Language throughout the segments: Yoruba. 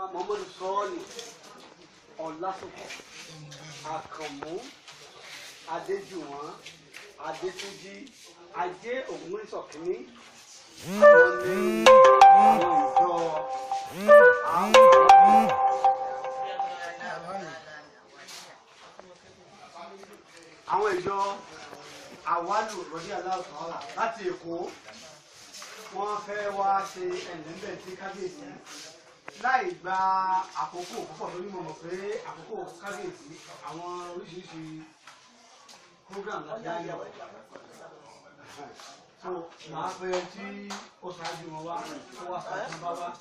muhammadu sọ́ọ̀lì ọ̀làsùnkọ̀ àkànmú adéjùwọ̀n adétúnjì ajé ògúnrísọ̀kínní àwọn ní àwọn ìjọ àwọn àwọn ìjọ àwálù rọ́dí aláàtọ̀ọ́là láti èkó wọ́n fẹ́ wá ṣe ẹ̀lẹ́mbẹ̀ sí kábíyèsí láì gba àkókò púpọ̀ lórí mo mọ̀ pé àkókò kábíyèsí àwọn oríṣiríṣi program láti ayé ọ̀ so màá fẹ́ tí ó ṣáájú wọn wá tó wá ṣáájú wọn bá wá.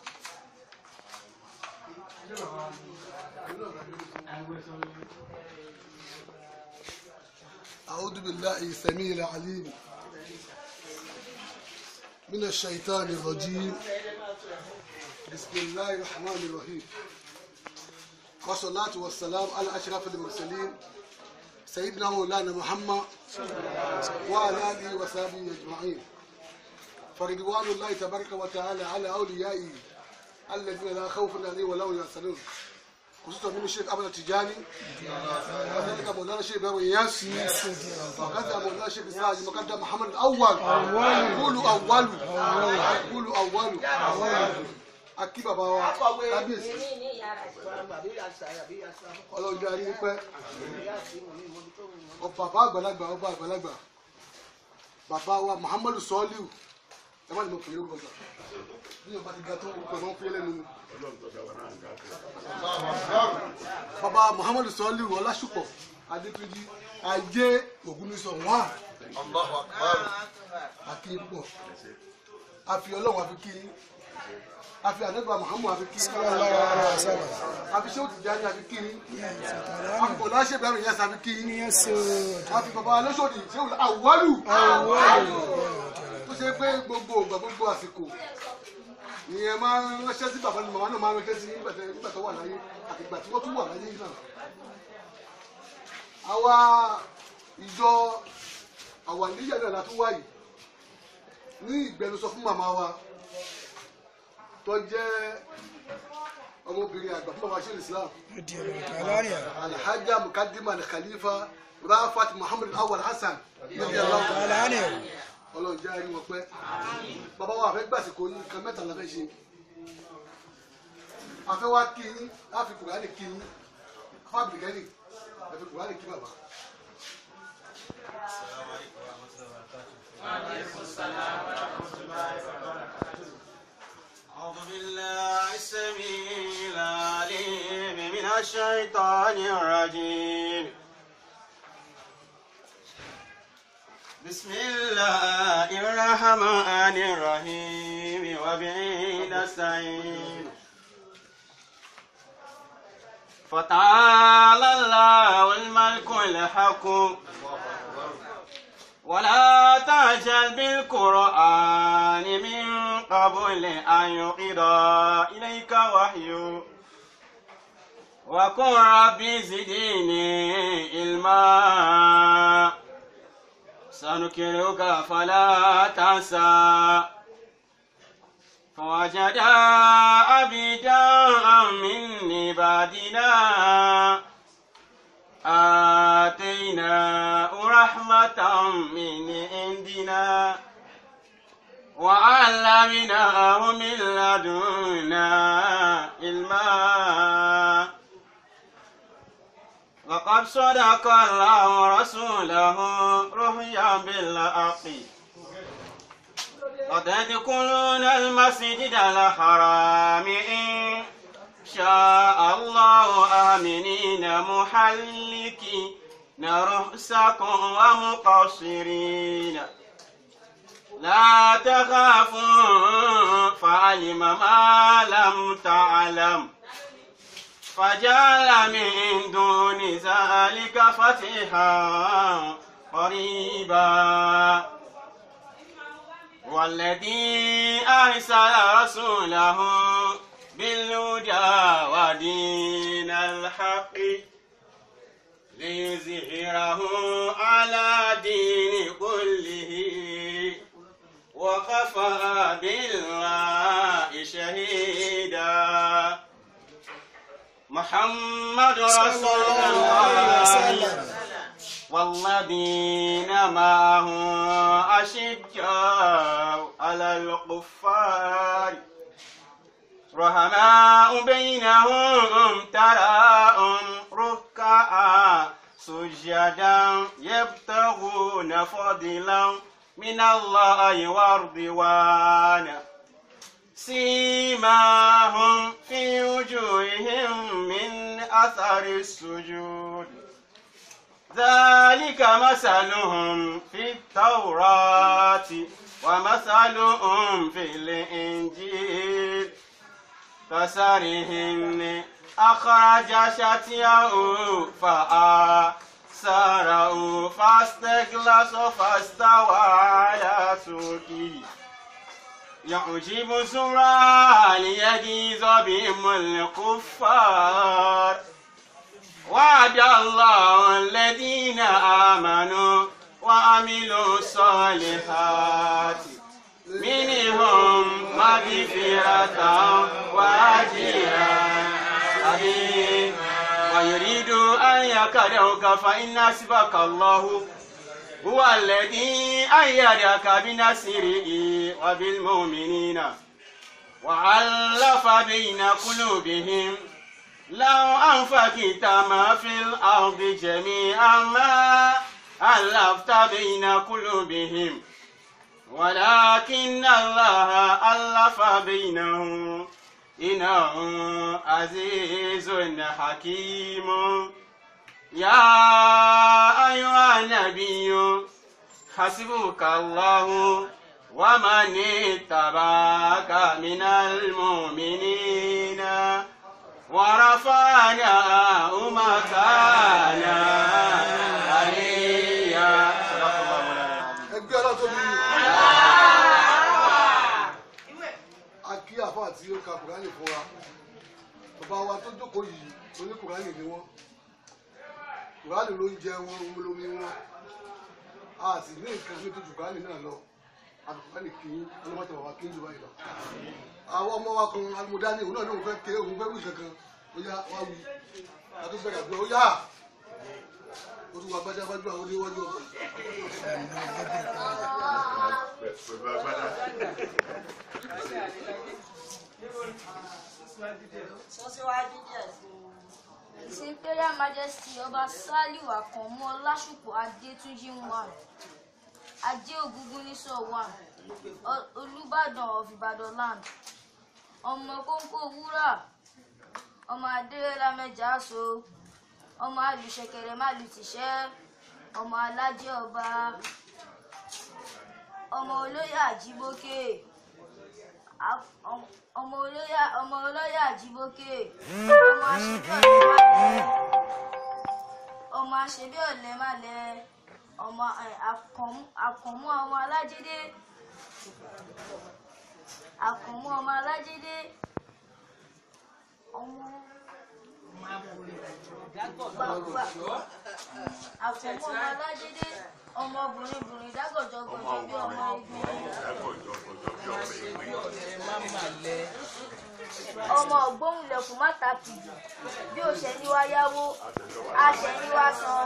أعوذ بالله السميع العليم من الشيطان الرجيم بسم الله الرحمن الرحيم والصلاة والسلام على أشرف المرسلين سيدنا مولانا محمد وعلى آله وصحبه أجمعين فرضوان الله تبارك وتعالى على أوليائه الذين لا خوف عليهم ولا هم يحزنون خصوصا من الشيخ أحمد التجاني وكذلك مولانا الشيخ إبراهيم إياس وكذا مولانا الشيخ إسماعيل مقدم محمد الأول قولوا أول قولوا أول akí bàbá wa kábíyèsí ọlọ́run jẹ́ àríyìn pẹ́ ọba bàbá àgbàlagbà ọba àgbàlagbà bàbá wa muhammadu sọ́ọ́líù ẹ má ní mo pè é orúkọ gbà bí ọba ti ga tó orúkọ máa ń fi lẹ́nu ni. bàbá muhammadu sọ́ọ́líù ọlásùpọ̀ adétúnjì ajé ògúnnísọ̀ wọ́n àkí pọ̀ àfi ọlọ́run àfi kí àfi àdẹ́gbà muhammadu àfi kí àfi ṣé òtún jáde àfi kí àfi bọ̀dá ṣe bẹ̀rẹ̀ yẹn sàfi kí àfi bàbá alóṣòdì ṣé òun àwọ̀lù tó ṣe pé gbogbo ògbà gbogbo àsìkò ìyẹn máa ń ránṣẹ́ sí bàbá ni màmá náà máa ń ránṣẹ́ sí nígbà tẹ- nígbà tó wà láyé àti ìgbà tí wọ́n tún wà láyé náà. àwa ìjọ àwa níyà náà la tún wáyé ní ìgbẹnusọ fún màmá wa tó jẹ́ ọmọbìnrin àgbà fún bàbá ṣẹlẹ̀ Islam alhaja mukadima khalifa rafat muhammad awal hasan ọlọ́run jẹ́ àrí wọn pẹ́ bàbá wa àfẹ́ gbàsìkò yín nǹkan mẹ́ta la fẹ́ ṣe àfẹ́ wa kí yín láfi kùránì kí yín fábìlìkẹ́lì ẹ̀fẹ̀ kùránì kí bàbá. أعوذ بالله السميع العليم من الشيطان الرجيم بسم الله الرحمن الرحيم وبه نستعين فتعالى الله الملك الحق ولا تعجل بالقرآن من قبل أن يقضى إليك وحيه وقل رب زدني علما سنكرك فلا تنسى فوجد عبدا من عبادنا آتيناه رحمة من عندنا وعلمناه من لدنا علما وقد صدق الله رسوله رؤيا بالحق وتدخلون المسجد الحرام إن شاء الله آمنين محلكين رؤسكم ومقصرين لا تخافوا فعلم ما لم تعلم فجعل من دون ذلك فتحا قريبا والذي أرسل رسوله بالهدى ودين الحق ليظهره على دين كله وكفى بالله شهيدا محمد رسول صلى الله عليه الله وسلم والذين معه أشجاء على الكفار رحماء بينهم تراهم ركعا سجدا يبتغون فضلا من الله ورضوانا سيماهم في وجوههم من أثر السجود ذلك مثلهم في التوراة ومثلهم في الإنجيل كسرهم أخرج شتيه فآسره فاستغلظ فاستوى على سوقه يعجب زرع ليجيز بهم الكفار وعد الله الذين آمنوا وعملوا الصالحات منهم مغفرة وأجرا عظيما ويريد أن يكرهك فإن حسبك الله هو الذي أيدك بنصره وبالمؤمنين وألف بين قلوبهم لو أنفقت ما في الأرض جميعا ما ألفت بين قلوبهم ولكن الله ألف بينهم إنه عزيز حكيم يا أيها النبي حسبك الله ومن اتبعك من المؤمنين ورفعناه مكانا عليا صدق الله مولانا العظيم ẹgbẹ́ ọlọ́run tóbi a kí àfa àti ó ka kùránì fún wa bàbá wa tó jókòó yìí oní kùránì ni wọ́n kùránì ló ń jẹ wọn ohun lómi wọn a sì ní nǹkan ní tó ju kùránì náà lọ àti kùránì kì í ọlọ́mọdé bàbá kì í jù báyìí lọ. àwọn ọmọ wa kan alimọdání òun náà ní òun fẹ́ ké òun fẹ́ wí kankan ó yá wá wí àti bẹ̀rẹ̀ àdúrà ó yá ó tún wà gbájágbájú àwọn oníwájú ọkọ̀. His Imperial Majesty Ọba Saliu Àkànmú Ọlásùpọ̀ Adétúnjì one Ajé Ògúngúnnísọ̀ one Ọ- Olúbàdàn of Ìbàdàn land ọmọ kóńkó wúrà ọmọ adéyẹlá mẹjà so ọmọ alùṣẹ̀kẹ̀rẹ̀ málùtìṣẹ́ ọmọ alájẹ ọba ọmọ olóyè àjíbókè a- ọm- ọmọ olóyè ọmọ olóyè àjíbókè ọmọ aṣèbí ọ̀lẹ́ ọmọ aṣèbí ọ̀lẹ́ málẹ̀ ọmọ ẹ, Àkànmú- àkànmú ọmọ alájídé àkànmú ọmọ alájídé ọmọ gbàgbà àkànmú ọmọ alájídé ọmọbìnrin bìnrin dágọjọgọjọ bí ọmọ egbin ọmọ ògbóhùnlẹ̀kùn mátàkì bí ó ṣe ní wá yáwó a ṣe ní wá san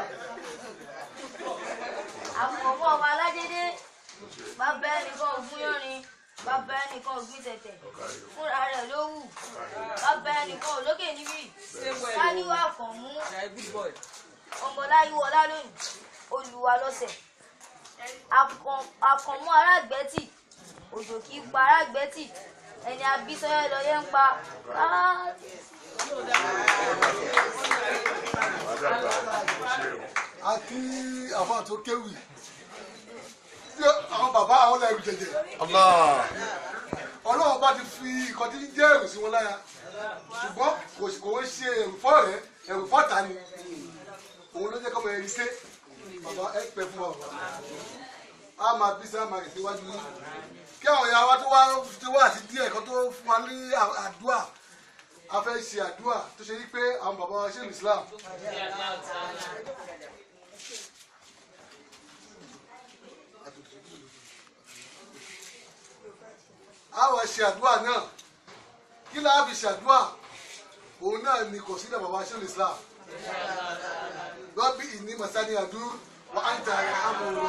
àkànmú ọmọ alájídé bàbá ẹnìkan ògún yọrin bàbá ẹnìkan ògún tẹ̀tẹ̀ fúnra rẹ̀ ló wù bàbá ẹnìkan òlókè níbí sáníwá àkànmú ọmọláyíwọlá lónìí olùwà lọ́sẹ̀ Akàn- àkànmú aráàgbẹ́tì òjò kì í pa aráàgbẹ́tì ẹni abísọ́yọ́ lọ yẹn ń pa áá. àti àfa tó kéwì tí àwọn bàbá àwọn lẹ́rù jẹjẹ ọlọ́run bá ti fi nǹkan tí ń jẹ́ ẹ̀rù sí wọn lára ṣùgbọ́n kò sì kò ń ṣe ẹ̀rù fọ́ rẹ̀ ẹ̀rù fọ́ta ni òun ló jẹ́ kọ́mọ ẹ̀rí ké bàbá ẹ pẹ́ fún wa bàbá a máa bí sá máa rìn síwájú yín kí àwọn ìyá wa tó wá tó wá àti díẹ̀ kan tó fún wa ní àdúrà a fẹ́ ṣe àdúrà tó ṣe wípé àwọn bàbá wa ṣe ní Islam a wá ṣe àdúrà náà kí la fi ṣàdúrà òun náà ni kò sí bàbá ṣe islam rọ́bì ìní masani adu wà á ń ta àmọ́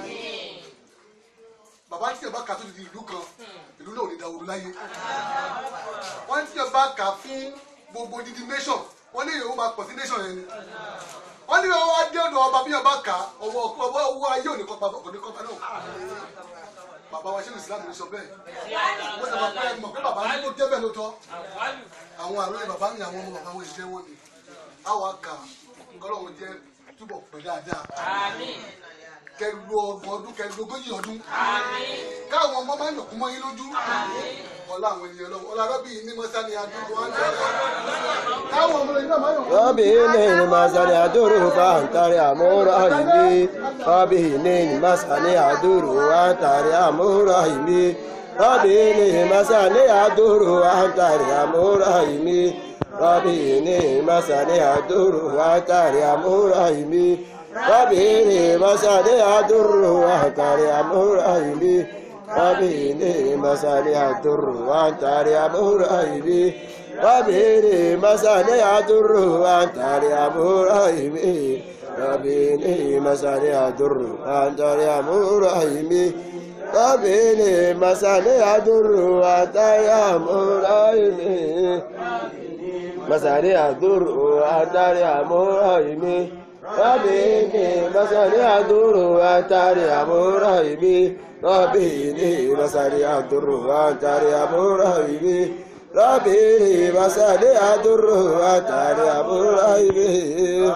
bàbá tí yẹn bá kà tó di ìlú kan ìlú náà ò ní dàwòrú láyé wọ́n tí yẹn bá kà fún gbogbo dídí nation wọ́n ní ìyẹn ó máa pọ̀ sí nation yẹn ni wọ́n ní ọwọ́ adé ọ̀dọ̀ ọba bí yẹn bá kà ọwọ́ ọwọ́ owó ayé òní kọ́pa òní kọ́pa náà bàbá wa ṣe ní islam ní sọ bẹ́ẹ̀ wọ́n ti máa pẹ́ mọ̀ pé bàbá ní kó débẹ̀ ló tọ́ àwọn àròlé bàbá mi àwọn ọmọ bàbá wọn ìjẹ́ wọn ni àwọn àkà kọ́lọ́wọ́ jẹ́ túbọ̀ pẹ́ dáadáa kẹlu ọgbọ̀n ọdún kẹlu ogójì ọdún káwọn ọmọ máa ń yọkún mọ́ yín lójú ọlá àwọn ènìyàn lọ́wọ́ ọlá rọ́bì ní mọ́sálí adúgbò wọn tẹ́lẹ̀ káwọn ọmọ yìí náà máa yọkún ربي إني مسني أدور فأنتري أمور رحمي ربي إني مسني أدور وأنتري أمور رحمي ربي إني مسني أدور وأنتري أمور رحمي ربي إني مسني أدور وأنتري أمور رحمي ربي إني مسني أدور وأنتري أمور رحمي ربي إني مسني أدور وأنتري أمور رحمي ربي مساني أدر وأنت يا مرحمي ربي مساني أدر وأنت يا مرحمي ربي مساني أدر وأنت يا مرحمي مساني أدر وأنت يا مرحمي ربي مساني أدر وأنت يا مرحمي ربي مساني أدر وأنت يا مرحمي ربي مسالي أدر وأتاري أبو رهيبي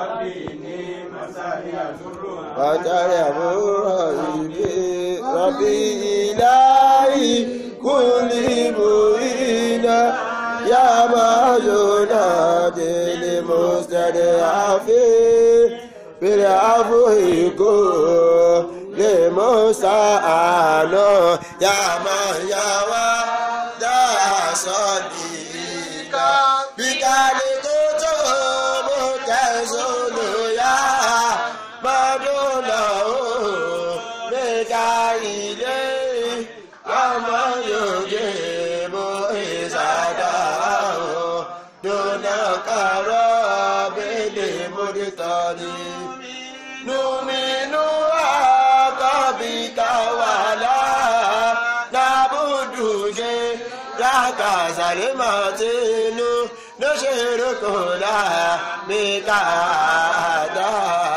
وأتاري أبو رهيبي ربي إلهي كل مؤمنا يا ما ينادي لمستضعفين بالعفو يكون لمستعان يا من يوى sọ́díkà bíkálí tó tó mú tẹ̀sùnù yá mọ́dúnà ó mẹ́ka ilé ọmọ yòókè mú ìsàdá ó dúnà kàrọ́ bẹ́lẹ̀ múrítọ́ ni. Numinu akabika wala nabuduje laka salimatinu nushirikuna mikada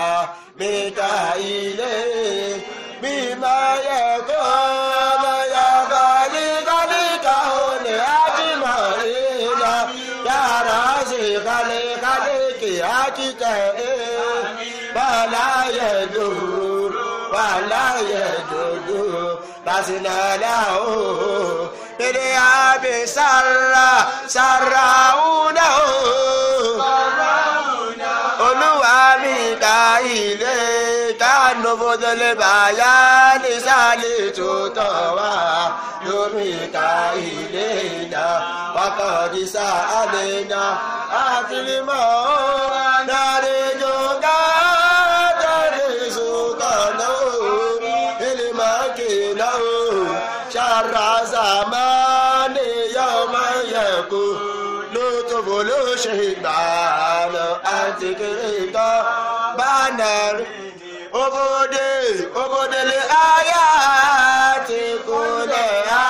mikaile bima yakuna ya galika likahune ajimarina ya razi galika liki akikae bala yeduru bala yeduru basinala o dede abi sarra sarra una o olúwa mi ka ilé kánú fọdọlẹ bàyá nísàlẹ̀ tó tọ̀ wá lómi ka ilé iná wákàtí sáálẹ̀ iná àti mímọ́ dáre jọ̀gá dáre sùkànnà ìlímọ̀ kìnnà ṣàrà sàmánì yọmọ yẹ̀kú lótòbó ló ṣe ìgbàlọ àti kìrìtọ bánàrí obode obodele ayá ti kúlẹ̀ á.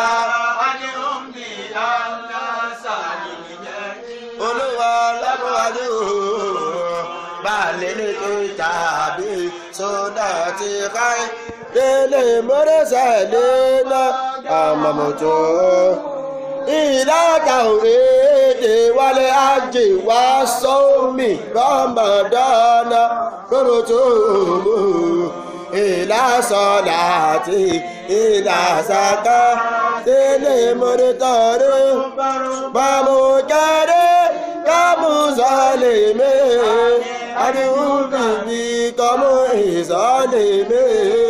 olúwa lábúwájú balẹ̀ ní tàbí sódà ti káyé délé mọ́rẹ́sẹ̀ lélẹ̀ àmàmọ́tò ìlàjà òrèdè wálé ajé wá sómi rọmọdọ́nà lórúkọ mú ìlàsọ̀lá àti ìlàsàkà délé mọ́rẹ́tọ̀rẹ́ bàmùjẹ́rẹ́ kàmùsọ̀lẹ̀mẹ́ àdéhùn bìbí kọ́mú ìsọ̀lẹ̀mẹ́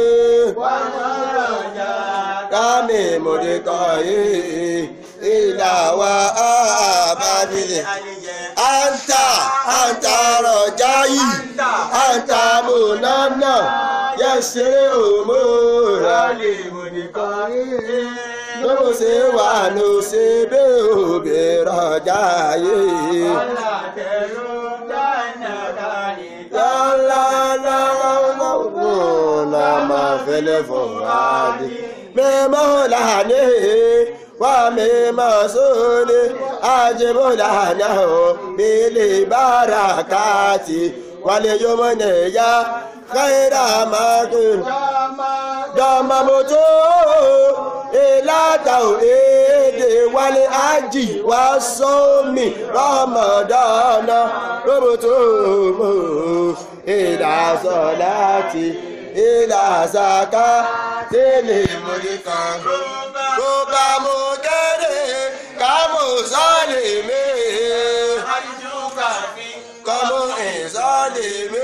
kami mudikaye ila wa abadile anta anta rojayi anta munana yẹsẹ òmùra lè mudikaye lọ́wọ́ ṣe wà ló ṣe bí òbí rọjà yìí. Lama fele fuadi Memolane wa memasole Ajibulanahu Bili barakati Wale yomone ya Khaira makun Dama moto Ilata ede wale aji wa somi Ramadana Roboto mo Ila solati Ila zaka Tele mulika Roba mo kere Kamo zalime Kamo zalime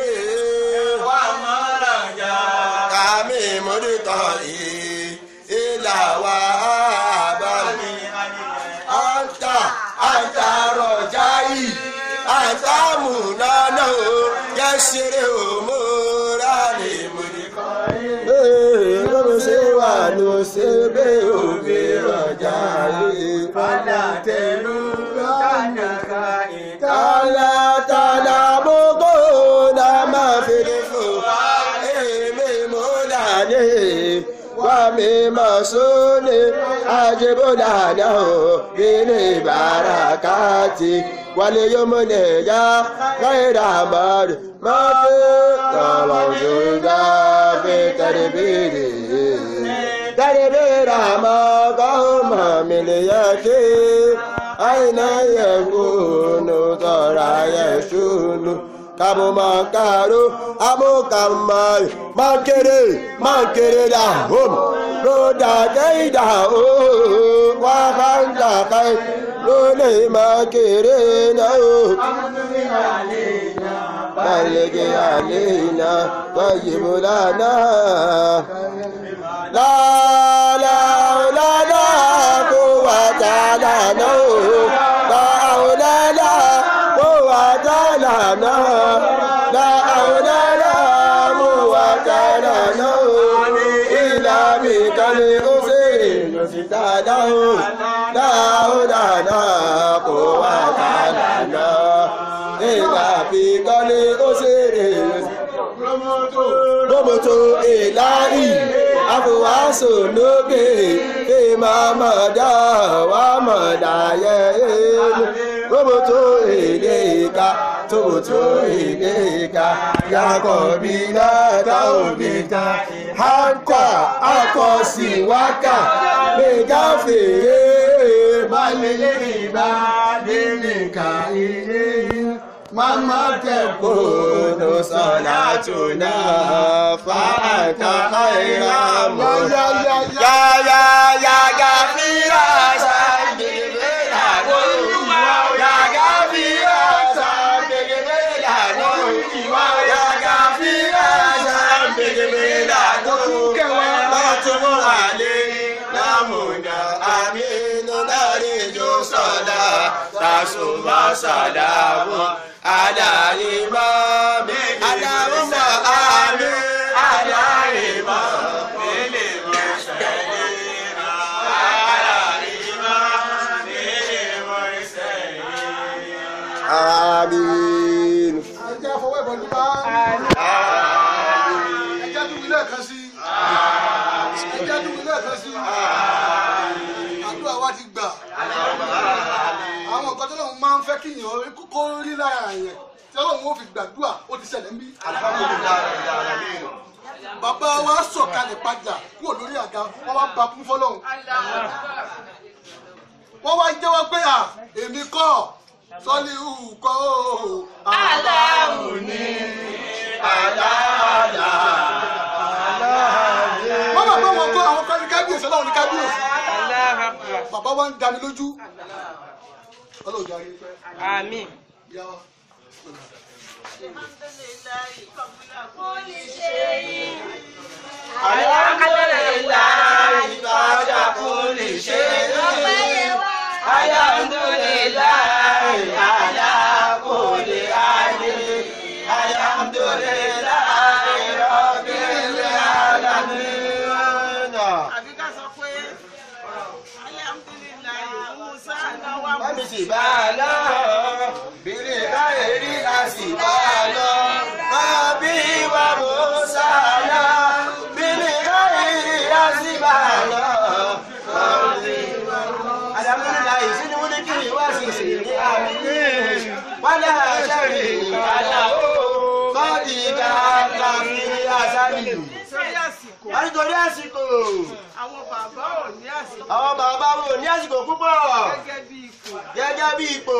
Kami mulika Ila wa abami Anta Anta rojai Anta munana Yasire umurani mulika lọ́rọ̀ ṣe wà ló ṣe bẹ́ òbí rọjà yìí. Fàlà tẹ̀lú lọ́nàká ìta. Tàlà tàlà bókó la máa fèrè fò. Èmi mo dàdé. Wà mí máa sólè. Àjẹbọ́dà náà bílé bàràkàtì. Wálé yóò mọ̀ nìyá. Káyọ̀dà máa rí. Máa fi tọ̀wọ̀ ṣòdà fi tẹ̀lébìrì. Tẹ̀lébìrì àmọ́ kọ́mọ mi lè yẹ kí. Àyìnà yẹ kúnnù tọ̀ra yẹ ṣùnù. Kàmú máa kàró, àmú kàmá máa kéré, máa kéré dà hóm. Lódà kéèdà ó, wá bá ń dà káyé. Lólè máa kéré náà ó. بلغ علينا طيب لنا لا لا لا لا قوة لنا لا حول لا قوة لنا لا حول لا قوة لنا إلا بك الأسر نستعده لا حول لا قوة لنا ìgbà fi kọ́lé ó ṣeré lómòtò ìlàrí àfọwásò lókè kí máa mọ̀ dá wà mọ̀ dáyẹ lómòtò èdè ìka tómòtò èdè ìka yàkọ̀ bí látà òbí ta hanta akọ̀sí wákà gbẹ̀gà fèrè balẹ̀ ìbá délé ka ilé yìí. Mama tẹ̀kùnù sọ̀lá tùnà fàtà àìrà mọ̀. Yáyá yáyá fíra sàgbègbè lànà. Yáyá fíra sàgbègbè lànà. Yáyá fíra sàgbègbè lànà. Lọ́tún wàlé lámùnà àmínú lárìjọ sọ̀lá tàṣùmọ̀ sàlámù. Aláìmọ̀ mi aláwọ̀ àmì aláìmọ̀ mi lè mọ̀ ṣẹlẹ̀ rà. Aláìmọ̀ mi lè mọ̀ ṣẹlẹ̀ rà. Àmín. ẹ jẹ́ fọwọ́ ìbọn nípa ẹ jẹ́ tún ilé ẹ̀kan sí ẹ jẹ́ tún ilé ẹ̀kan sí àdúrà wa ti gbà àwọn nǹkan tó lóun máa ń fẹ́ kí èèyàn kókó rí lára yẹn tí ọlọ́run ó fi gbàdúrà ó ti ṣẹlẹ̀ ń bí. bàbá wa sọ̀kalẹ̀ padà kúrò lórí àga wọ́n wá ba kún fọlọ́run wọ́n wá jẹ́wọ́ pé à èmi kọ́ sọ́lí hù kọ́ ó. Aláwù ni aláàlá. wọ́n bàbá wọn kọ́ àwọn kan ní kábíyèsí ọlọ́run ní kábíyèsí. bàbá wa ń dání lójú. ọlọ́run jẹ́ ayé pẹ́. Àmín. yá wa. Alhamdulillahi ba'da kulli shay'in. Alhamdulillahi ala kulli halin. Alhamdulillahi rabbil alamin. Àbí ká sọ pé bá lọ bílẹ̀ káyérí a sì bá lọ àbí wa mú sálọ bílẹ̀ káyérí a sì bá lọ. alhamdulilayi sini wuli kiri wa sisi ni ami wala sari kala o kọ́ọ̀dì ká láfi asali. sórí àsìkò wọ́n nítorí àsìkò àwọn bàbá ò ní àsìkò àwọn bàbá wo ní àsìkò púpọ̀ gẹ́gẹ́ bí ipò gẹ́gẹ́ bí ipò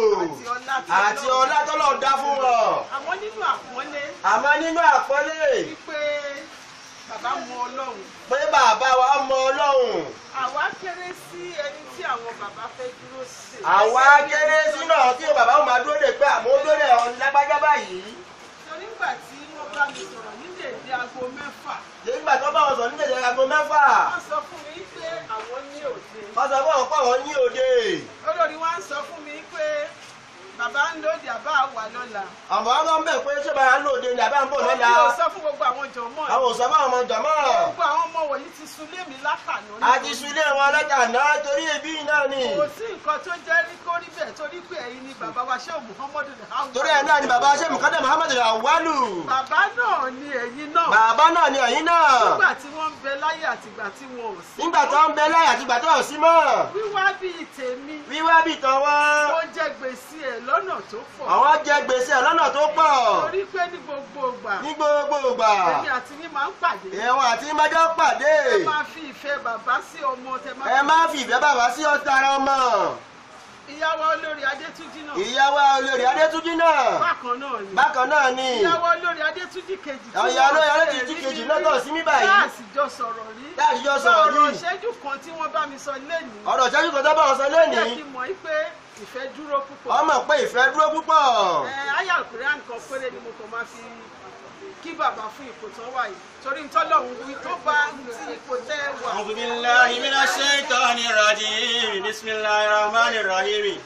àti ọlá tọ́lọ̀ dá fún wọn. àmọ́ nínú àpọ́nlé àmọ́ nínú àpọ́nlé wípé bàbá mọ ọlọ́run pé bàbá wa mọ ọlọ́run àwa kéré sí ẹni tí àwọn bàbá fẹ́ dúró sí. àwa kéré sínú tí bàbá wọn máa dúró de pé àmọ́ ó dúró de ọ̀hún lágbájá báyìí. torí nígbà tí wọ́n bá mi sọ̀rọ̀ ní dèdè aago mẹ́fà nígbà tó bá wọn sọ ní tẹ̀sán aago mẹ́fà wọ́n sọ fún mi pé àwọn ní òde wọ́n sọ fún àwọn pọ̀ wọ́n ní òde. olórí wa ń sọ fún mi pé bàbá ń lòdì àbá wà lọ́la àmọ́ wọn máa ń bẹ̀ pé ṣé bàbá ń lò òde ni àbá ń bọ̀ lọ́la. mi ò sọ fún gbogbo àwọn jọ̀mọ́ ẹ̀. àwọn òṣèlú àwọn ọmọ jọ̀mọ́. gbogbo àwọn ọmọ wọ̀nyí ti sun lé mi látàná ní a ti sun ilé wọn lọ́jà náà torí ẹbí náà ni. kò sí nǹkan tó jẹ́ rí kó rí bẹ́ẹ̀ torí pé ẹ̀yin ni bàbá wa ṣé muhammadu alhamdulilayi. torí ẹ̀ náà ni bàbá ṣe mùkádà muhammed awalu. bàbá náà ni ẹ̀yin náà. bàbá náà ni ẹ̀yin náà. nígbà tí wọ́n ń bẹ láyé àtìgbà tí wọn ò sí. nígbà tó ń bẹ láyà àti ìgbà tó ò sí mọ́. wíwá bíi tèmi. wíwá bì tán wọ́n. ó jẹ gbèsè ẹ̀ lọ́nà tó pọ̀. àwọn jẹ gbèsè lọ́nà tó pọ̀. torí pé ní gbogbo ìgbà. ní gbogbo ìgbà. èmi àti yín máa ń pàdé. ẹ̀wọ̀n àti májọ́ pàdé. ẹ máa fi ìfẹ́ bàbá sí ọmọ tẹ máa. ẹ má fi ìfẹ́ bàbá sí ọ̀tá ara ọmọ. ìyàwó olórí adétúnjì náà. ìyàwó olórí adétúnjì náà. bákan náà ni. bákan náà ni. ìyàwó olórí adétúnjì kejì. tí ìyàwó olórí wọ́n adétúnjì tẹ̀ kejì rí náà ní tọ̀ sí mí báyìí. láàsì jọ sọ̀rọ̀ rí. láti jọ sọ̀rọ̀ ọ̀rọ̀ yìí. ìṣẹ́jú kan tí wọ́n bá mi sọ lẹ́nìí. ọ̀rọ̀ ìṣẹ́jú kan tó bá wọn sọ jẹ́ lónìí. kí n mọ̀ pé ìfẹ́ dúró púpọ̀. ọmọ pé ìfẹ́ dúró púpọ̀. ẹ ayé àkùrẹ́ nǹkan péré ni mo kàn máa fi kí bàbá fún ipò tán wà yìí torí ń tọ́lọ́hún wí tó bá ti ipò tẹ́ wà. أعوذ بالله من الشيطان الرجيم بسم الله الرحمن الرحيم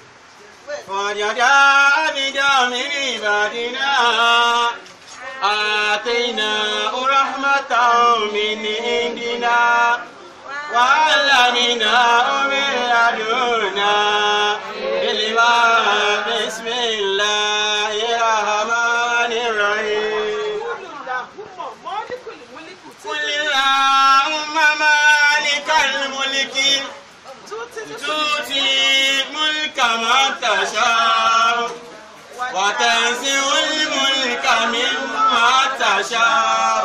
وجداء بدامر عبادنا آتيناه رحمة من عندنا وعلمناه من لدنا علما بسم الله الرحمن الرحيم olùdàkúmọ̀ mọ́líkùlì múlíkù tí قل اللهم مالك الملك tútí ní تؤتي الملك من تشاء وتنزع الملك مما تشاء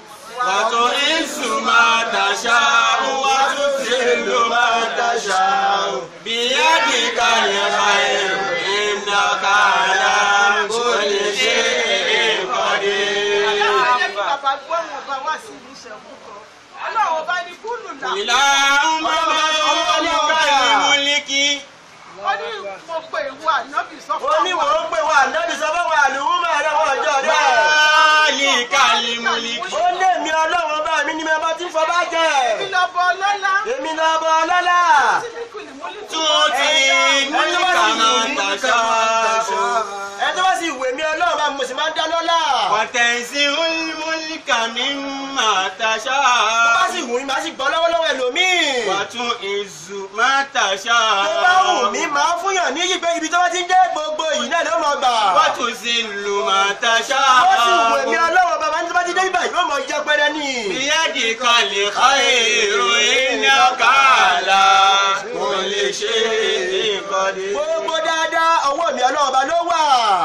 وتعز ما تشاء وتذل ما تشاء بيدك الخير انك على كل شيء قدير ọlọ́run jẹ́ kí bàbá gbọ́rùn ọba wá sí ìlú ìṣẹ̀kú kan ọlọ́run ọba ní kúlù là اللهم مالك الملك ó ní mo pe ìwọ ànábì sọ fún ó ní wò ó pè wá ànábì sọ fún wa àlùmọ́ ẹ̀rọ wọn ọjọ́ rẹ̀. مالك الملك ó lé mi ọlọ́run bá mi ní mi ọba tí ń fọ bá jẹ́. èmi lọ bọ ọlọ́lá èmi náà bọ̀ ọlọ́lá. tíbíkùlì múlíkù تؤتي الملك من تشاء ẹ tó bá sì wè mí ọlọ́run bá mo sì máa ń dá lọ́lá. وتنزع الملك مما tó bá تشاء sì wù mí màá sì gbọ́ lọ́wọ́lọ́wọ́ ẹlòmíì. وتعز ما tó bá wù mí تشاء màá fúnyàn ní yí pé ibi tó bá ti ń jẹ́ gbogbo yìí náà ló mọ̀ gbà. وتذل ما tó sì wù mí تشاء ọlọ́run bàbá ní tó bá ti dé ibà yóò mọ̀ jẹ́ pẹ́rẹ́ ní. بيدك الخير إنك على كل شيء قدير gbogbo dáadáa ọwọ́ mi ọlọ́run bá ló wà.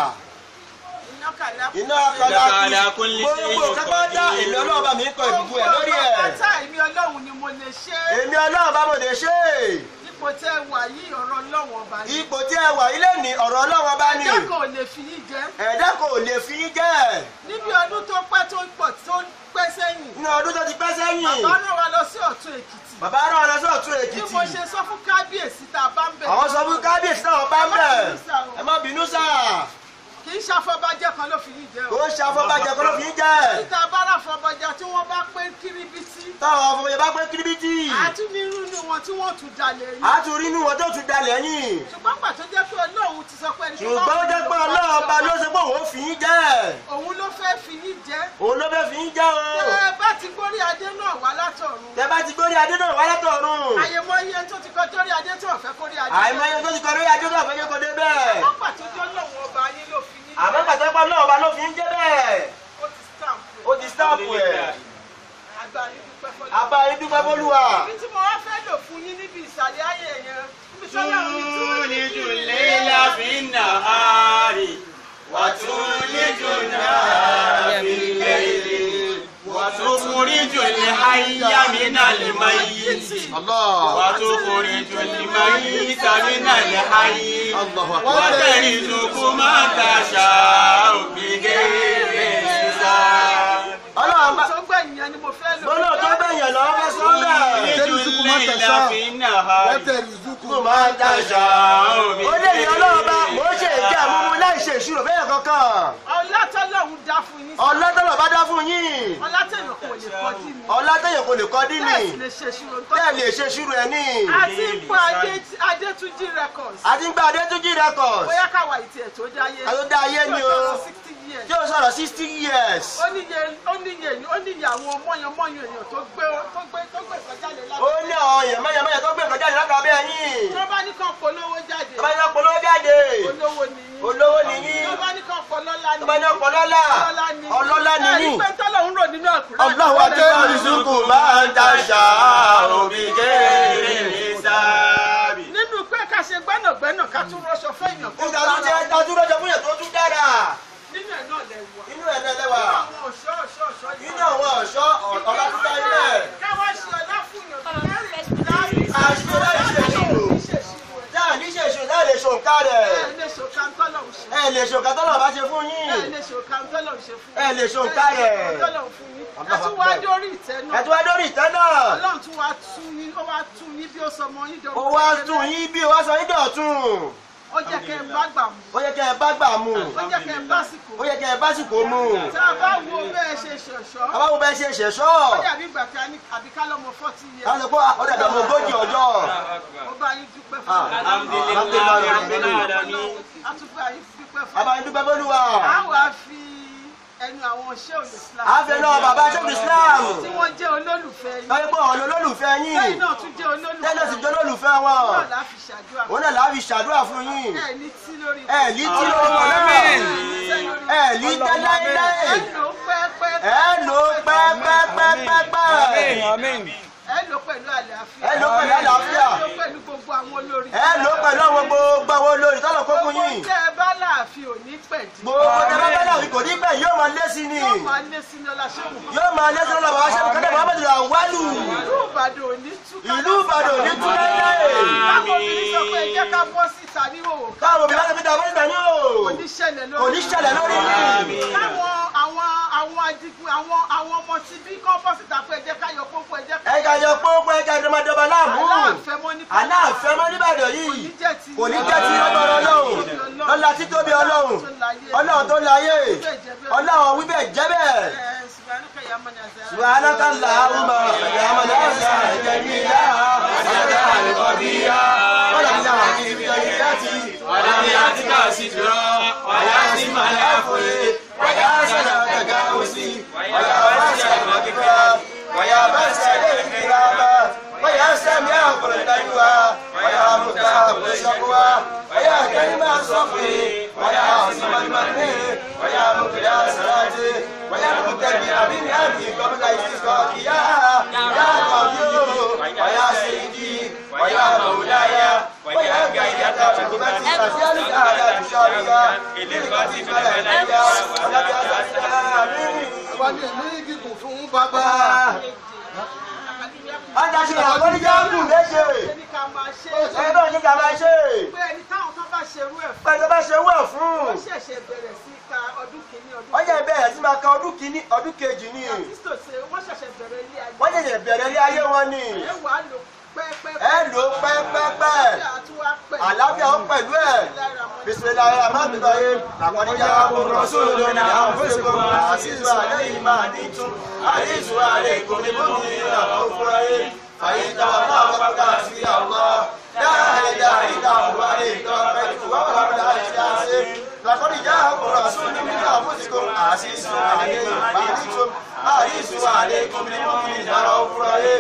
iná kàlá iná Ala akọlá kulli gbogbo shay'in kápátá qadir. èmi ọlọ́run bá mi kọ ìbùkún ẹ̀ lórí ẹ̀. pátá èmi ọlọ́run ni mo lè ṣe é èmi ọlọ́run bá mo lè ṣe é. ipò tẹ wà yìí ọ̀rọ̀ ọlọ́run ọba ni ipò tí ẹ wà ilé ní ọ̀rọ̀ ọlọ́run bá ní. ẹjọ́ kan ò lè fi yín jẹ́ ẹ̀dá kò lè fi í jẹ́. níbi ọdún tó pẹ́ tó pọ̀ tó pẹ́ sẹ́yìn nínú ọdún tó ti pẹ́ sẹ́yìn. bàbá rán wa lọ sí ọ̀tún èkìtì bàbá rán ọ lọ sí ọ̀tún bí èkìtì. mo ṣe sọ fún kábíyèsí tá a bá ń bẹ̀ àwọn sọ fún kábíyèsí náà bá ń bẹ̀. ẹ má bínú sáà. kì í ṣàfọ́bàjẹ́ kan ló fi yín jẹ́ ó o ń ṣe afọbajẹ kọ́ ló fi í jẹ́. títa bára fọbàjẹ́ tí wọ́n bá pé kíríbítí táwọn afọbajẹ bá pé kíríbítì. àtúnirú ni wọn tí wọ́n tún jalè yín a tún rí inú wọn tó tún dalẹ̀ yín. ṣùgbọ́n pàtó jẹ́ pé ọlọ́run ti sọ pé ẹni tó ṣùgbọ́n ó jẹ́ pé ọlọ́run ọba ló ṣe pé òun fi í jẹ́. òun ló fẹ́ fi yín jẹ́ òun ló fẹ́ fi í jẹ́ o. tẹ́ ẹ bá ti gbórí adé náà wá látọ̀run tẹ bá bá ti gbórí adé náà wá látọ̀run. àyèmọ iye tó ti kọ torí adé tí wọn fẹ́ kórí adé. àìmọye tó ti kọ lórí adé náà fẹ́ kó dé bẹ́ẹ̀. wọ́n pàtó tó lọ́wọ́ ọba yín ló fi yín. àmọ́ pàtó pọ́ náà ọba ló fi ń jẹ́ bẹ́ẹ̀. ó ti stamp ó ti stáàpù ẹ̀. àgbà yín dúpẹ́ fọlọ́. àbá yín dúpẹ́ fólúwa. ibi tí mo wá fẹ́ lò fún yín níbi ìsàlẹ̀ ayé yẹn níbi tí ọlọ́run ní تولج الليل في النهار وتولج النهار في الليل وتخرج الحي من الميت Allah. وتخرج الميت من الحي الله أكبر. وترزق من تشاء بغير حساب ọlọ́run bá tó gbẹ̀yìn yẹn ni mo fẹ́ lò. gbọ́dọ̀ tó bẹ̀yàn lọ́wọ́ fẹ́ sọ bẹ́ẹ̀. تولج الليل في النهار وترزقكم máa ń dáṣà. تشاء ó lè ní ọlọ́run bá بغير mò ń ṣe ìjà múmu láì ṣe ìṣirò bẹ́ẹ̀ kankan. ọlátọ́lọ́hún dá fún yín. ọlọ́tọ̀lọ̀ bá dá fún yín. ọlátẹ̀yìn kò lè kọjú mi. ọlátẹ̀yẹ̀ kò lè kọ́ dín ní. bẹ́ẹ̀ sì lè ṣe ṣírò tó. bẹ́ẹ̀ lè ṣe ìṣirò ẹ̀ ní. àti ipò Adé- adétúnjì records. àti gba adétúnjì records. bóyá káwa ìtì ẹ̀ tó dáyé. Àtó dá ayé ni o. Yóò sọ̀rọ̀ 60 years. tí ó sọ̀rọ̀ sixty years. ó níye ó níye ó níye àwọn mọ́yànmọ́yàn èèyàn tó gbé tó gbé tó gbé ìkọjáde ó lábẹ́. ní àwọn èèyàn mẹ́yàmẹ́yà tó gbé nǹkan jáde látara bẹ́ẹ̀ yín. tó bá ní kàn polówó jáde. tó bá ní ọpọlọ jáde. olówó ni yín. olówó ni yín. tó bá ní kàn pọlọ́lá ni tó bá ní ọpọlọlá. ọlọ́lá ni ẹ̀rí yín. pé tọ́lọ́hún rò nínú àkùrẹ́. Allahu akbar rizqu máa ń dáṣà òbí gẹ́rẹ́ حساب nínú pé ká ṣe gbẹ́nàgbẹ́nà ká tún rọṣọ fẹ́yàn kó ìgbà tó jẹ́ dájú lọ́jọ́ fún yẹn tó tún dára. nínú ẹ̀ náà lẹ̀ wà. inú ẹ̀ lẹ́lẹ́wà. àwọn ọ̀ṣọ́ ọ̀ṣọ́ ọ̀ṣọ́ yìí. inú àwọn ọ̀ṣọ́ ọ̀làkúta ilẹ̀. káwá ṣe ọlá fún yàn tó àṣìṣe láì ṣe ìṣirò. dáà ní ṣe ìṣirò láì lè ṣòǹkà rẹ̀. ẹ lè ṣòkà tọ́lọ́hún ṣe. ẹ lè ṣòǹkà tọ́lọ̀ bá ṣe fún ẹ yín. lè ṣòkà tọ́lọ́hún ṣe fún ẹ lè ṣòǹkà rẹ̀. tọ́lọ́hún fún yín. ẹ tún wá dórí ìtẹ́ náà. ẹ tún wá dórí ìtẹ́ náà. ọlọ́run tún wá tún yín ó wá tún yín bí ó sọ ọmọ yín dọ̀wọ́. ó wá tún yín bí ó wá sọ yín dọ̀tún. ó jẹ́ kẹ́ ẹ bá gbà mú. ó yẹ kẹ́ ẹ bá gbà mú. ó jẹ́ kẹ́ ẹ bá sìkò. ó yẹ kẹ́ ẹ bá sìkò mú. tá a bá wo bẹ́ẹ̀ ṣe ṣọ̀ṣọ́. àbáwo bẹ́ẹ̀ ṣe ṣẹ̀ṣọ́. ó dàbí ìgbà tí a ní àbí ká lọ́mọ fọ́tí yẹ. láti pọ́ ó dàgbà mọ́ ogójì ọjọ́. ó bá yín dúpẹ́ fún Ah, alhamdulillahi rabbil alamin a tún bá yín dúpẹ́ fún bàbá yín dúpẹ́ bólúwa. a wá fi ẹnu àwọn ṣé òye Islam. àfẹ́ náà bàbá ṣẹ́gun Islam. tí wọ́n jẹ́ olólùfẹ́ yín. lọ́yìn pé ọ̀nà olólùfẹ́ lẹ́yìn yín. náà tún jẹ́ olólùfẹ́ tẹ́lẹ̀ sì jẹ́ olólùfẹ́ wọn. náà la fi ṣàdúrà. òun náà làá fi ṣàdúrà fún yín. ẹ ní tí lórí. ẹ ní tí lórí wọn náà. ẹ ní tẹ́ láéláé. ẹ lò ó pẹ́ẹ́pẹ́. ẹ lò ó pẹ́pẹ́pẹ́pẹ́. ẹ lò ó pẹ̀lú àlàáfíà. ẹ lò ó pẹ̀lú àlàáfíà. ẹ lò ó pẹ̀lú gbogbo àwọn olórí. ẹ lò ó pẹ̀lú àwọn gbogbo àwọn olórí tọ́lọ̀ kó fún yín. gbogbo tẹ́ ẹ bá láàfin ò ní pẹ̀dí. gbogbo tẹ bá bẹ́ẹ̀ náà kò ní pẹ́ yóò máa lé sí ni. yóò máa lé sí ní ọlá ṣẹ́gun. yóò máa lé sí lọ́la bàbá ṣẹ́gun kẹ́lẹ́ Muhammadu Lawal. ìlú Ìbàdàn ò ní túká. ìlú Ìbàdàn ò ní tú láéláé. káwọn obìnrin sọ pé ẹ jẹ́ ká bọ́ síta ní òwò. káwọn obìnrin láti fi dàbọ̀ nígbà ní o. kò ní ṣẹlẹ̀ lórí. kò ní ṣẹlẹ̀ lórí yìí. káwọn àwọn àwọn adigun àwọn àwọn ọmọ tí bí kọ́ bọ́ síta pé ẹ jẹ́ ká yọ pópó ẹ jẹ́ ká. ẹ̀ka yọ pópó ẹ̀ka ìdọ́mọdọ́mọ láàmú. aláàfẹ́ mọ́ ní. aláàfẹ́ mọ́ níbàdàn yìí jẹ́ ti kò ní jẹ́ ti ọlọ́run ọlọ́run lọ́la títóbi ọlọ́run ọlọ́run tó láyé ọlọ́run wíbẹ̀ jẹ́ bẹ́ẹ̀. سبحانك اللهم يا من أرسل جميلا وجعل قبيلا ولم يأتي بطريقتي ولم يأتك سترا ولا سم العفو ويا سلام تجاوزي ويا واسع المغفرة ويا باسع الكرامة ويا سميع كل النجوى ويا متاب الشقوى ويا كلمة الصفي ويا عاصم المن ويا مقيا صلاتي ويا متبع بالأمر قبل استسقاك يا يا قوي ويا سيدي ويا مولاي ويا قيادة حكومتي أسألك على تشارك إلى wà ní ẹ̀mí gígùn fún bàbá. Adáṣe àkọ́níjà ń gùn léṣe. ẹni ká máa ṣe Ẹ bá ní ká máa ṣe. pé ẹni táwọn tó bá ṣerú ẹ̀ fún Pẹ̀lú bá ṣe wẹ̀ fún. ó ṣẹ̀ṣẹ̀ bẹ̀rẹ̀ sí ka ọdún kìíní ọdún Ọjà ìbẹ̀rẹ̀ sí máa ka ọdún kìíní ọdún kejì ni. kristo ṣe wọ́n ṣẹ̀ṣẹ̀ bẹ̀rẹ̀ ilé ayé Wọ́n ṣẹ̀ṣẹ̀ bẹ̀rẹ̀ ilé ayé wọn ni. ẹ wà á lò pẹ́ẹ́pẹ́ Ẹ lò ó pẹ́pẹ́pẹ́. Àlàáfíà ó pẹ̀lú ẹ̀. Bisimilayi Rahman Rahim. Àkọ́níjà àbúrò sóòlù ní àwọn fẹ́sẹ̀kọ̀. Àṣìṣe àlẹ́ yìí máa ní tún. Àyíṣu àlẹ́ ìkòmí mú mi àwọn òfurufú yìí. Fàyíta ọ̀nà àbábá sí Allah. Dáhà dáhà ìdá àwọn àlẹ́ ìtọ́ ẹ̀kú wọ́n wà lọ́dọ̀ àti àṣẹ. Làkọ́níjà àbúrò sóòlù ní àwọn fẹ́sẹ̀kọ̀. Àṣìṣe àlẹ́ yìí máa ní tún. Àyíṣu àlẹ́ ìkòmí mú mi àwọn òfurufú yìí.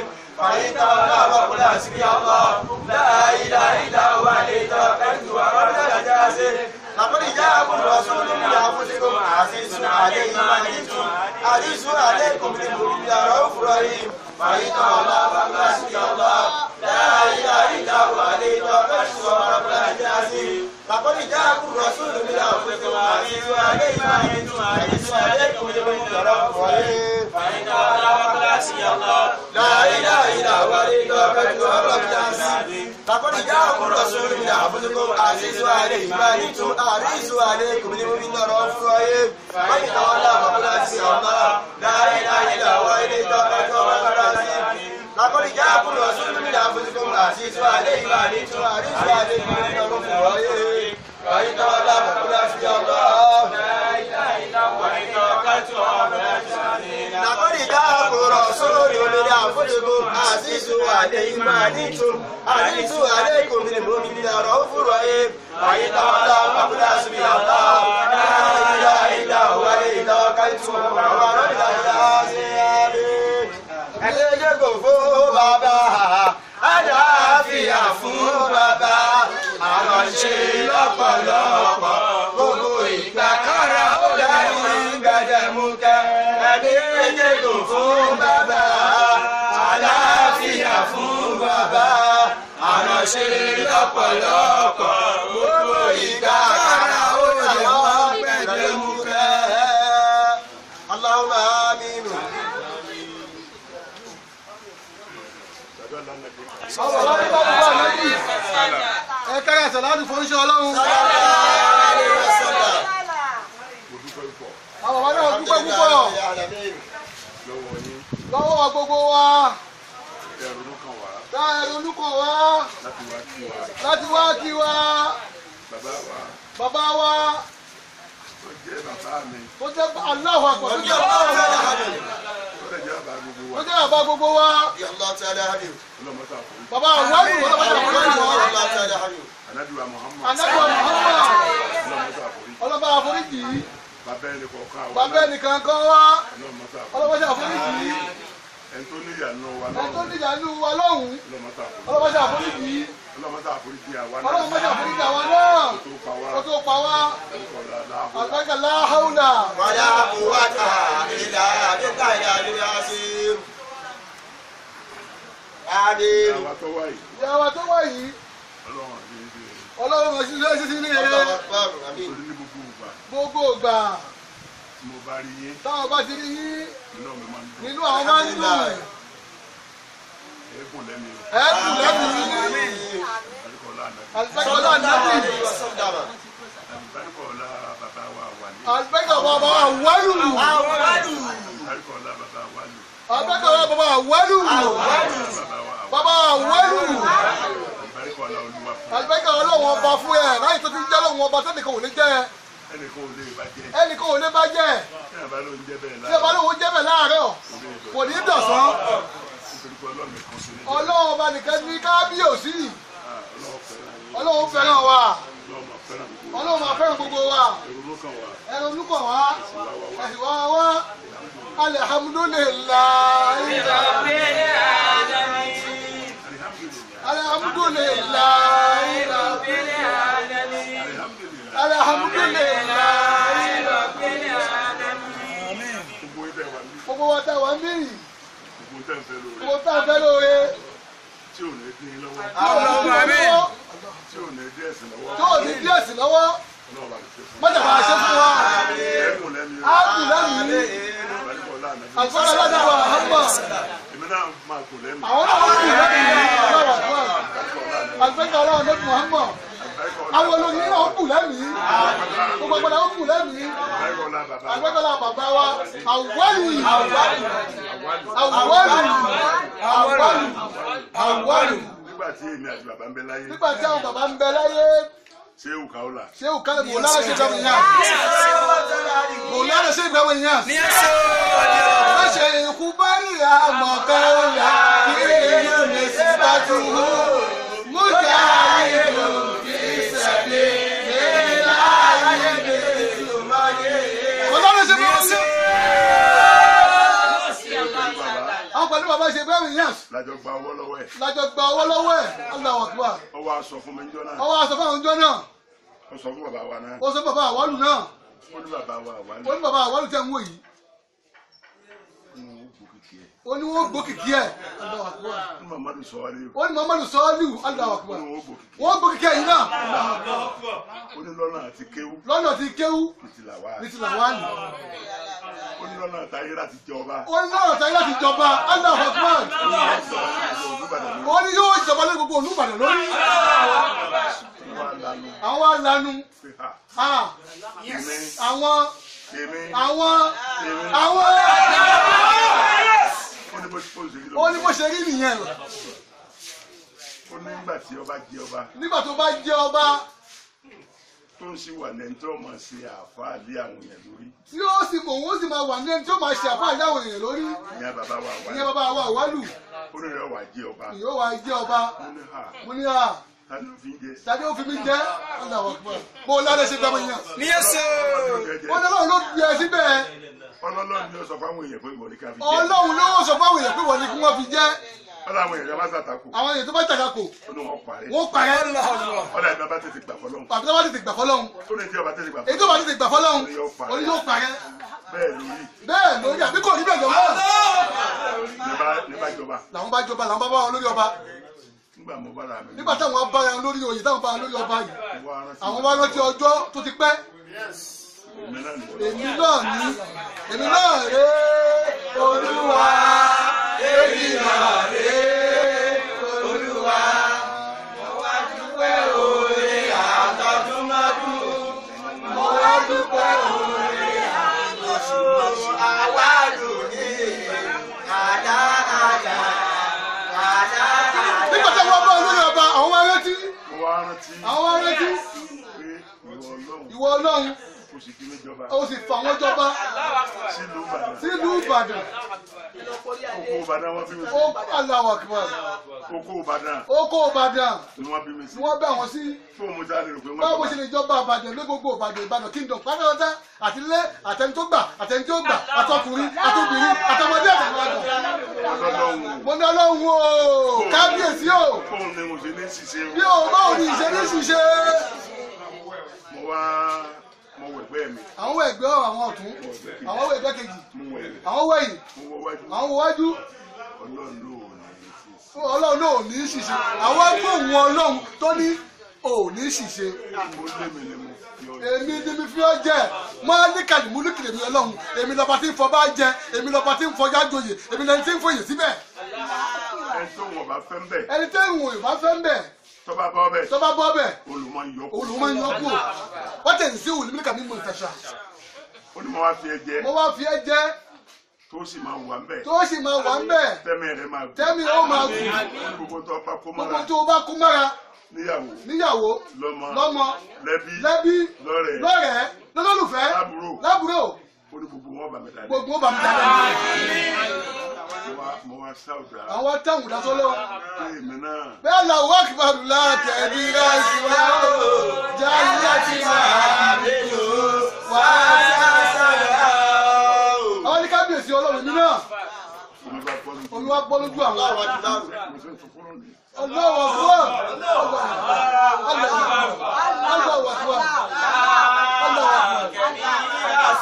فإن تولوا فقل حسبي الله لا إله إلا هو عليه توكلت وهو رب العرش لقد جاءكم رسول من أنفسكم عزيز عليه ما عنتم حريص عليكم بالمؤمنين رؤوف رحيم فإن تولوا فقل حسبي الله لا إله إلا هو عليه توكلت وهو رب العرش لقد جاءكم رسول من أنفسكم عزيز عليه ما عنتم حريص عليكم بالمؤمنين رؤوف رحيم فإن تولوا فقل حسبي الله لا إله إلا هو عليه توكلت وهو رب العرش لقد جاءكم رسول من أنفسكم عزيز عليه ما عنتم حريص عليكم بالمؤمنين رؤوف رحيم فإن تولوا فقل حسبي الله لا إله إلا هو عليه توكلت وهو رب العرش لقد جاءكم رسول من أنفسكم عزيز عليه ما عنتم حريص عليكم بالمؤمنين رؤوف رحيم فإن تولوا فقل حسبي الله لا إله إلا هو عليه توكلت وهو رب العرش لقد جاءكم رسول من أنفسكم عزيز عليه ما عنتم حريص عليكم بالمؤمنين رؤوف رحيم فإن تولوا فقل حسبي الله لا إله إلا هو عليه توكلت وهو رب العرش ẹlẹ́jẹ̀ kò fún bàbá àdáfíà fún bàbá àwọn ṣe lọ́pọ̀lọpọ̀ gbogbo ìgbà kára ó dání gbẹdẹmukẹ ẹlẹ́jẹ̀ kò fún bàbá àdáfíà fún bàbá àwọn ṣe lọ́pọ̀lọpọ̀ gbogbo ìgbà kára ó dání gbẹdẹmukẹ. Allahumma amin. ẹ kára sàládù fún iṣẹ́ ọlọ́run àwọn bàbá náà dúpẹ́ púpọ̀ lọ́wọ́ wa gbogbo wa tá ẹ ronú kàn wá láti wá kí wa bàbá wa tó jẹ́ aláwọ̀ àpọ̀ tó jẹ́ tó jẹ́ bàbá gbogbo wa bàbá àwọn ìwọ̀n tó bá jẹ́ àwọn ìwọ̀n Anabiwa Muhammad. anábọ̀ Muhammad Ọlọ́mọta àforíjì. ọlọ́ba àforíjì Bàbá ẹnì kọ̀ọ̀kan àwọn bàbá ẹnìkan kan wá Ọlọ́mọta àforíjì. ọlọ́ba àforíjì Ẹni tó níyànú wa ẹni tó lọ́wọ́. níjà nínú wa lọ́hùn Ọlọ́mọta àforíjì. ọlọ́ba àforíjì Ọlọ́mọta àforíjì àwa ọlọ́ba náà. àforíjì àwa náà Tó pa wá. kó tó pa wá Ẹnìkọ̀ọ̀la láàbò. àgbẹ̀kẹ̀ láhàúnà ولا قوة إلا بالله العلي العظيم آمين Àwa tó wá yìí. ìyá wa tó wá yìí Ọlọ́run àti ibi rẹ̀. ọlọ́run mọ̀ sí lẹ́sí sí ní eré الله أكبر آمين Torí ní gbogbo ìgbà gbogbo ìgbà tí mo bá rí yín, táwọn bá ti rí yín inú mi máa ń dùn. nínú àwọn máa ń dùn Ẹ̀ẹ́gùn lẹ́mi o. ẹ̀ kù lẹ́nu yín Àdìkọ̀ọ́lá ànàbì. àlùbẹ́kọ̀lá nàbì وسلم Àdìkọ̀ọ́lá bàbá wa wà ní. àlùbẹ́kọ̀ bàbá àwọ̀lù Àdìkọ̀ọ́lá bàbá wa lù. àlùbẹ́kọ̀ bàbá àwọ̀lù Bàbá wa wà. bàbá àwọ̀lù Àdìkọ̀ọ́lá olúwa fún. àlùbẹ́kọ̀ ọlọ́wọ́n ọba fún ẹ láyé tó ti jẹ́ lọ́wọ́n ọba tẹ́nìkan ò ní jẹ́ Ẹnìkan ò lè bàjẹ́. ẹnìkan ò ní bá jẹ́ Tí àbá ló ń jẹ́ bẹ́ẹ̀ tí ọba láàárọ̀. lóun jẹ́ bẹ̀ láàárọ̀ kò ní dọ̀sán Nítorí pé Ọlọ́run nìkan ṣe ní. ọlọ́wọ́n ọba nìkan ní kábíyèsí Ah, Ọlọ́run fẹ́ràn. ọlọ́wọ́n fẹ́ràn wa Ọlọ́run máa fẹ́ràn gbogbo. ọlọ́wọ́n máa fẹ́ràn gbogbo wa Èrò ló kàn wá. ẹnu olùkọ́ wa ẹ̀sìn wa wá alihamudulilayi Alihamdulilayi. alihamudulilayi Alihamdulilayi. alihamudulilayi Gbogbo ibẹ̀ wà ní. gbogbo wa tá a wà ń bí yìí Gbogbo tẹ̀ ń fẹ́ lóore. gbogbo tá a fẹ́ lóore Tí ò ní dín in lọ́wọ́. tí ò ní bí wọn lọ́wọ́ Tí ò ní dín ẹ̀sìn lọ́wọ́. tí ò ní bí ẹ̀sìn lọ́wọ́ Ọlọ́run bá ti ṣe fún. mọ́jà máa ṣe fún wa Ẹ̀ẹ́gùn lẹ́mi o. á kù lẹ́nu yìí Àdìkọ̀ọ́lá ànàbì. àgbọ̀dọ̀ lọ́dọ̀ wa hàmà Èmi náà máa kù lẹ́mi. àwọn náà wọ́n kù lẹ́nu yìí ọlọ́wọ́ àgbẹ̀kọ̀ ọlọ́run lẹ́nu hàmà àwọn olóyìn náà kù lẹ́nu yìí gbogbo ọgbọ́dọ̀ ó kù lẹ́nu yìí Àdìkọ̀ọ́lá bàbá wa. àgbẹ̀kọ̀lá bàbá wa àwọ̀lù àwọ̀lù àwọ̀lù àwọ̀lù Nígbà tí èmi àti bàbá ń bẹ láyé, nígbà tí àwọn bàbá ń bẹ láyé ṣé òkà ó là? ṣé ò kálẹ̀ mò lára ṣe ìgbàmù yàn mò lára ṣe ìgbàmù yàn wọ́n ṣe ikú bá rí àmọ̀ká ọ̀la kí èèyàn lè sí bàtú hó mú jà ìlú fi sẹ̀lẹ̀ nílá ayé mi ìlú máa yé. mò lára ṣe ìgbàmù yàn Bàbá àwọn pẹ̀lú bàbá ṣe bẹ́ẹ̀. Ibrahim Niass lájọ gba owó lọ́wọ́ ẹ̀ lájọ gba owó lọ́wọ́ ẹ̀ Allahu Akbar ó wá sọ fún mi níjọ́ náà ọwọ́ aṣọ fáwọn ọjọ́ náà ó sọ fún bàbá wa náà ó sọ bàbá àwálù náà ó ní bàbá wa wà ní ó ní bàbá àwálù tẹ̀ ń wò yìí inú òkìkí ẹ̀ ó ní wọ́n gbókìkí ẹ̀ Allahu Akbar ó ní mamadu sọ wálé ó ní Muhammadu sọ́ọ́lù Allahu ó Akbar ní wọ́n gbòkìkí wọ́n gbókìkí ẹ̀ yìí náà ó ní lọ́nà àti kéwú lọ́nà tí kéwú ìtìlà wa ní ti làwálì ó ní lọ́nà àtàyè láti jọba ó ní lọ́nà táyé láti jọba Allahu Akbar olùbàdàn ló ó ní yóò jọba lé gbogbo Olúbàdàn lórí wà lánàá àwọn alanu pé ha ah, èmi àwọn èmi àwọn èmi àwọn ó ní bó ṣe ṣe rí ó ní bó lóko ṣe rí nìyẹn ó ní nígbà tí ọba jẹ ọba nígbà tó bá jẹ ọba tó ń ṣe wà lẹ́yìn tó máa ṣe àáfàá lé àwọn èèyàn lórí tí ó sì mọ̀ òun ó sì máa wà ní ẹni tí ó máa ṣe àfáà ìyáwó èèyàn lórí ìyá bàbá wa wà ìyẹn bàbá wa àwálù ó ní rẹ̀ wà jẹ ọba ìyó wa jẹ ọba ó ní ha mo ní à ta ló fi ń jẹ tàbí ó fi mí jẹ Allahu Akbar mo lálẹ́ ṣe dámọ̀ yẹn ní ẹsẹ̀ ó ní ọlọ́run ló yẹ síbẹ̀ ọlọ́lọ́ ni ó sọ fáwọn èèyàn pé ìwọ ní ká fi jẹ ọlọ́run ló sọ fáwọn èèyàn pé wọ́n ní kí wọ́n fi jẹ́ ọlọ́ àwọn èèyàn bá sàtàkù àwọn èèyàn tó bá jàdá kò ó ní wọn parẹ́ wọ́n parẹ́ ọlọ́ ìgbà bá tètè gbà fọlọ́hún àfi tó bá tètè gbà fọlọ́run tó ní tí ọba tètè gbà èyí tó bá tètè gbà fọlọ́run ó ní yóò parẹ́ bẹ́ẹ̀ lórí bẹ́ẹ̀ lórí àbí kò rí bẹ́ẹ̀ lọ́wọ́ ní bá jọba làwọn bá jọba làwọn bá bá wọn lórí ọba nígbà mo bára mi nígbà táwọn bá wọn lórí oyè táwọn bá wọn lórí ọba yìí mo wá rántí àwọn wá rántí ọjọ́ tó ti pẹ́ èmi náà nìyẹn èmi náà ní èmi náà rè é olúwa èmi náà rè é olúwa. mo wá dúpẹ́ oore nígbà tí wọ́n bá wọn lórí ọba àwọn wá rántí mo wá rántí àwọn wá rántí pé ìwọ ọlọ́run ìwọ ọlọ́run kò sì kí mi jọba ó sì fà wọ́n jọba sílùú ìbàdàn sílùú ìbàdàn oko ìbàdàn wọn bí mi ó Allahu Akbar oko ìbàdàn ó kó ìbàdàn ni wọn bí mi sí ni wọ́n bá wọn sí fún mo já lè rò pé wọn báwo ṣe lè jọba àbàdàn lé gbogbo ìbàdàn ìbàdàn kingdom pátápátá àti ilé àtẹni tó gbà àtẹni tó gbà àtọkùnrin àtobìnrin àtọmọdé àtàgbàgbà ọlọ́run mo ní ọlọ́run o kábíyèsí o fóun ni mo ṣe ní ṣiṣẹ́ bí o báwo ni ìṣe ní ṣiṣe mo wá mo wọ ẹgbẹ́ mi àwọn ẹgbẹ́ àwọn ọ̀tún àwọn ẹgbẹ́ kejì mo wọ ẹ̀rẹ̀ àwọn wẹ̀yìn mo wọ wájú àwọn wájú ọlọ́run ló ní ṣiṣẹ́ ọlọ́run náà ò ní ṣiṣe àwọn ẹgbẹ́ òun ọlọ́run tó ní ò ní ṣiṣe mo lé mi ni mo fi ọ èmi ni mi fi ọ jẹ máa ní kàlímù ní kìlèmí ọlọ́run èmi lọ́ba tí ń fọ bá jẹ èmi lọ́ba tí ń fọjá joyè èmi lẹni tí ń fòyè síbẹ̀ ẹni tó wọn bá fẹ́ ń bẹ̀ ẹni tí ìwọ̀n ìbá fẹ́ ń bẹ̀ tó bá bọ́ bẹ̀ tó bá bọ́ bẹ̀ olùmọ̀ ń yọ kó olùwọ́n máa ń yọ kú wọ́n tẹ̀ sí òun níbi kàmí mọ̀ ìtàṣà ó ní mo wá fi ẹ jẹ mo wá fi ẹ jẹ tó sì máa wà ń bẹ̀ tó sì máa wà ń bẹ̀ tẹ́mi rẹ̀ máa gùn tẹ́mi ó máa gùn gbogbo tó bá kó gbogbo mọ́ra tó o bá kú mára níyàwó níyàwó lọ́mọ lọ́mọ lẹ́bí lẹ́bí lọ́rẹ̀ẹ́ lọ́rẹ̀ẹ́ lọ́lọ́lùfẹ́ lábúrò lábúrò ó ní gbogbo wọn bà mí dáadáa gbogbo ó bá mi dáadáa mo wá mo wá sáwùdà àwọn táwọn ìdásọ́ lọ́wọ́ pé èmi náà bẹ́ẹ̀ la wá kíbarù láti ẹ̀bí ráṣí wá ó jáde láti máa mi lò wá sáṣá. àwọn ní kábíyèsí ọlọ́run mi náà omi bá pọ́ lójú olúwa gbọ́ lójú àwọn àwọn àdúrà mo fẹ́ tó fọ́nrán mi ọlọ́wọ́ fún ọlọ́wọ́ fún ọlọ́wọ́ fún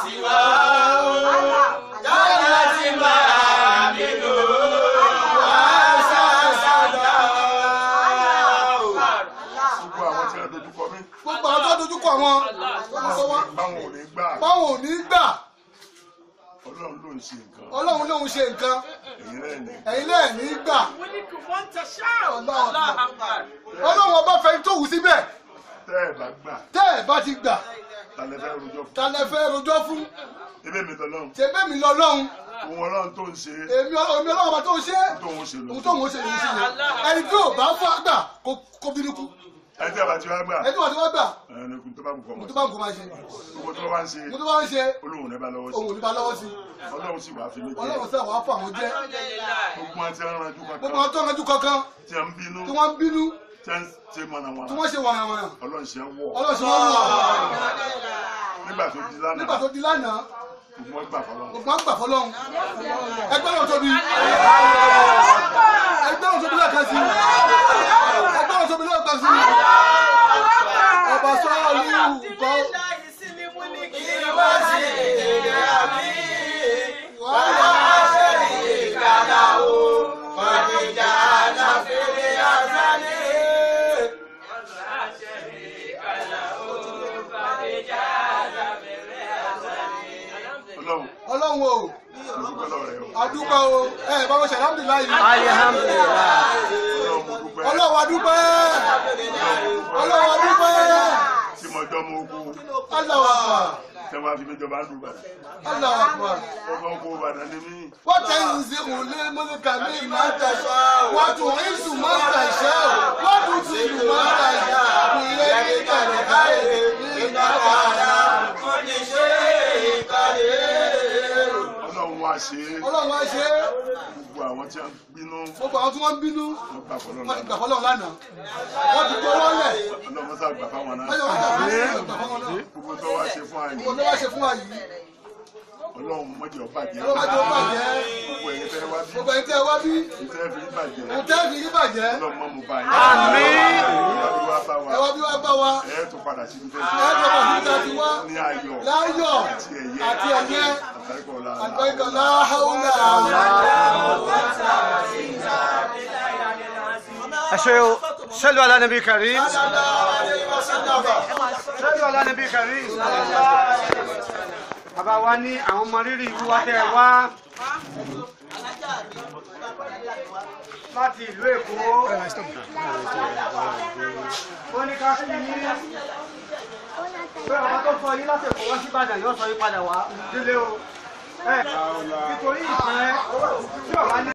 gbogbo àwọn tí wọ́n dojú kọ mí gbogbo àwọn tó dojú kọ àwọn olùkọ́ wọn báwọn ò ní gbà báwọn ò ní gbà ọlọ́run ló ń ṣe nǹkan ọlọ́run lóun ṣe nǹkan èyí náà ní ẹ̀yin náà ní gbà wọ́n ní kí wọ́n tẹ ṣáà. ọlọ́run ọlọ́run ọba fẹ́ tó wù síbẹ̀ tẹ́ ẹ̀ bá gbà tẹ́ ẹ̀ bá ti gbà tálẹ́ fẹ́ rojọ́ fún ta lẹ fẹ́ rojọ́ fún ebe mi tọ́lọ́run tẹ̀bẹ́ mi lọ́lọ́run òun ọlọ́run tó ń ṣe èmi èmi ọlọ́run ọba tó ń ṣe tó ń ṣe ohun lọ tó ń ṣe lòun ṣe yẹn ẹni tí ò bá fún àgbà kó bínú kú ẹni tí a bá ti wá gbà ẹni tí wọ́n ti wá gbà ẹni kò tó bá kú kọ́ mo mọ́ tó bá ń kó máa ṣe owó tó bá ń ṣe mo tó bá ń ṣe olóhùn rẹ bá lọ́wọ́ sí òun ò ní bá lọ́wọ́ sí ọlọ́run sì wá fi mí jẹ́ ọlọ́run sẹ́ wàá fún àwọn jẹ́ gbogbo wọn tí wọ́n ranjú gbogbo kankan àwọn tó ń rẹ́jú kankan tí wọ́n ń bínú tí wọ́n ń bínú tí wọ́n ń ṣe mọ̀nàmọ́ná tí wọ́n ṣe wàràwàrà ọlọ́run ṣe ń wọ̀ ọlọ́run ṣe wọ́n wà nígbà tó di lánàá nígbà tó di lánàá gbogbo wọn gbà fọlọ́ gbogbo wọn gbà fọlọ́run ẹgbẹ́ náà tóbi ẹgbẹ́ náà tóbi lẹ́ẹ̀kan sí ẹgbẹ́ náà tóbi lẹ́ẹ̀kan sí ọba sọ́ọ́lù kọ́ ọlọ́run ọlọ́run o mo dúpẹ́ lọ́wọ́ rẹ o adúpẹ́ o ẹ bá wọn ṣe alhamdulilayi ọlọ́run mo dúpẹ́ ọlọ́run adúpẹ́ ọlọ́run adúpẹ́ tí mo jọ́ mo kú Allahu Akbar tẹ́wọ́n àfi mi jọba ń dùn bàtà Allahu Akbar. ọmọ kó bàtà ní mí وتنزع الملك ممن تشاء وتعز من تشاء وتذل من تشاء بيدك الخير انك على كل شيء قدير ọlọ́run wá ṣe é ọlọ́run wá ṣe é gbogbo àwọn tí wọ́n bínú gbogbo àwọn tí wọ́n ń bínú wọ́n gbà fọlọ́ wọ́n ti gbà lánàá fọlọ́run lánàá wọ́n ti gbowó lẹ̀ ọlọ́run sá gbà fáwọn náà wọ́n yọ wọ́n gbà fọlọ́run náà gbogbo tó wá ṣe fún àyè gbogbo tó wá ṣe fún wa yìí ọlọ́run mọ̀jẹ̀ ọ bàjẹ́ ọlọ́run má jẹ́ ó bàjẹ́ gbogbo ẹ̀yẹ fẹ́ wá bí gbogbo ẹni tẹ́ ẹ wá bí ìfẹ́ fi bàjẹ́ òun tẹ́ fi yí bàjẹ́ ọlọ́run mọ̀ mú báyìí àmín wá bá wa ẹ wá bí wá bá wa ẹ̀ tó padà sí ibi ẹ jọ bọ̀ nígbà tí wá ní ayọ̀ láyọ̀ àti ẹ̀yẹ àti ẹ̀yẹ àtàríkọ̀ ọ̀la àgbẹ̀kọ̀ láhàúlà. أشياء صلوا على النبي الكريم صلوا على النبي الكريم bàbá wa ní àwọn ọmọ rírì ìlú wa tẹ́ ẹ wá láti ìlú èkó wọ́n ní ká sí ní pé ọba tó sọ yín láti èkó wá sí ìbàdàn yóò sọ yín padà wá nílé o ẹ nítorí ìfẹ́ tí ọba ní.